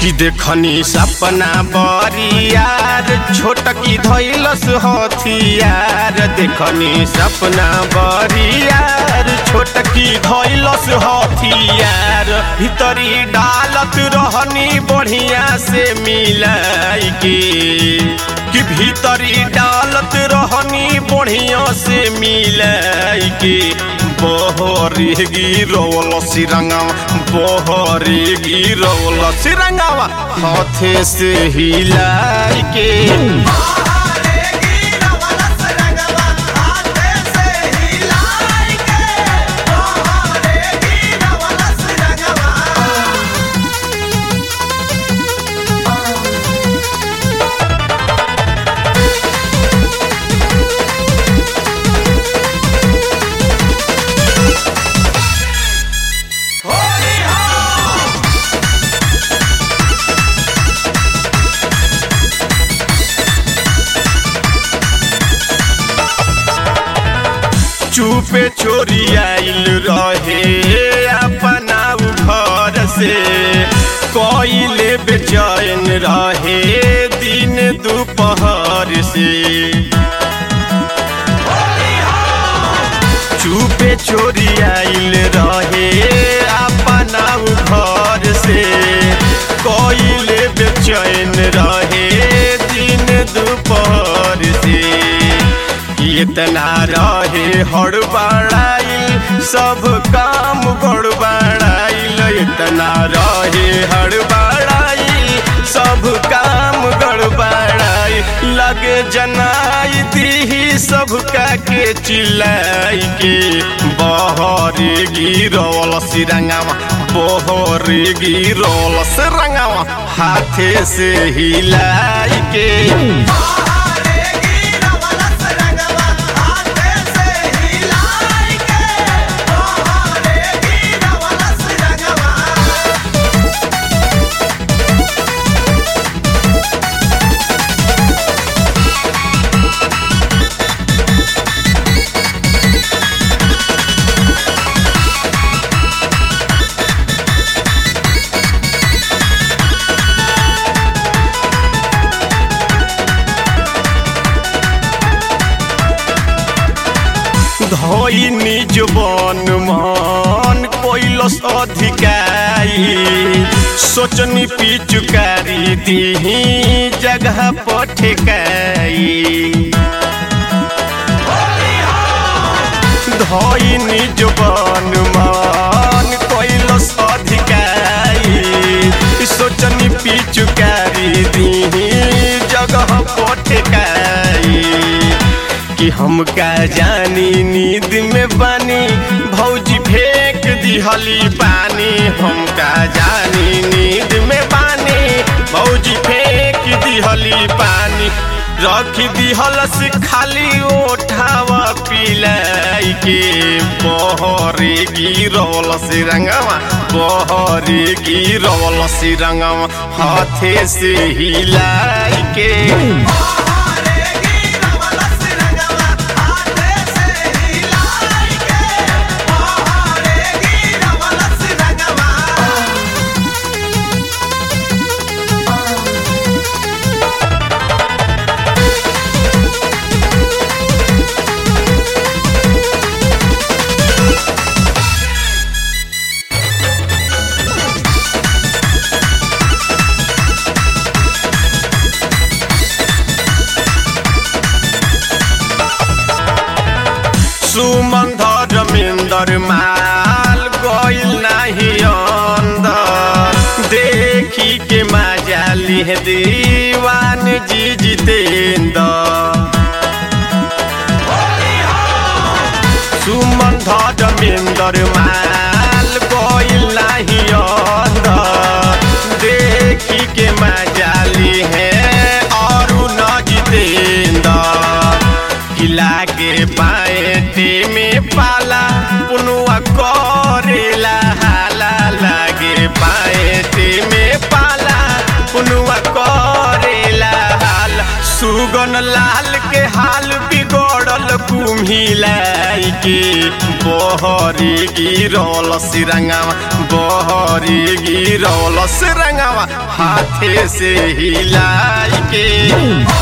कि देखनी सपना बरियार छोटकी धैलस हथियार देखनी सपना बरियार छोटकी धैलस हथियार भीतरी डालत रहनी बढ़िया से मिलाई के कि भीतरी डालत रहनी बढ़िया से मिलाई के बहरी गिरौल सिरंगावा बहरी गिरौल सिरंगावा हाथे से हिलाई के चुपे चोरी आइल रहे अपना घर से कोइले बेचैन रहे दिन दोपहर से चुपे चोरी आइल रहे अपना घर से कोइले बेचैन रहे दिन दोपहर से इतना रहे हड़बड़ाइल सब काम गड़बड़ाइल इतना रहे हड़बड़ाइल सब काम गड़बड़ाइल लगे जनाई दी सबका के चिल्लाई के बहरे गिरौल सिरंगावा बहरे गिरौल सिरंगावा हाथे से हिलाई के धोई निज बन मन कोइलस अधिकारी सोचनी पिचुकारी दीही जगह पठकाई धोई निज बन मन कोइलस अधिकारी सोचनी पिचुकारी दीही जगह पठकाई कि हम का जानी नींद में बानी भौजी फेंक दिहली पानी हम का जानी नींद में बानी भौजी फेंक दिहली पानी रख दिहलस खाली ओठावा पिलाई के बहरे गिरौल सिरंगवा बहरे गिरौल सिरंगवा हाथे से हिलाई के सुमंध रमेंदर माल गइल नाही अंदर देखी के मजा लिह दीवान जी जितेंद्र सुमंध रमेंदर माल गइल नाही अंदर देखी के मजा लिह और न जितेंद्र किला के पाएटे में पाला पुनुआ करेला हाला लागे पाएटे में पाला पुनुआ करेला हाला सुगन लाल के हाल बिगड़ल कुम्हिलाई के बहरी गिरल सिरंगावा बहरी गिरल सिरंगावा हाथे से हिलाई के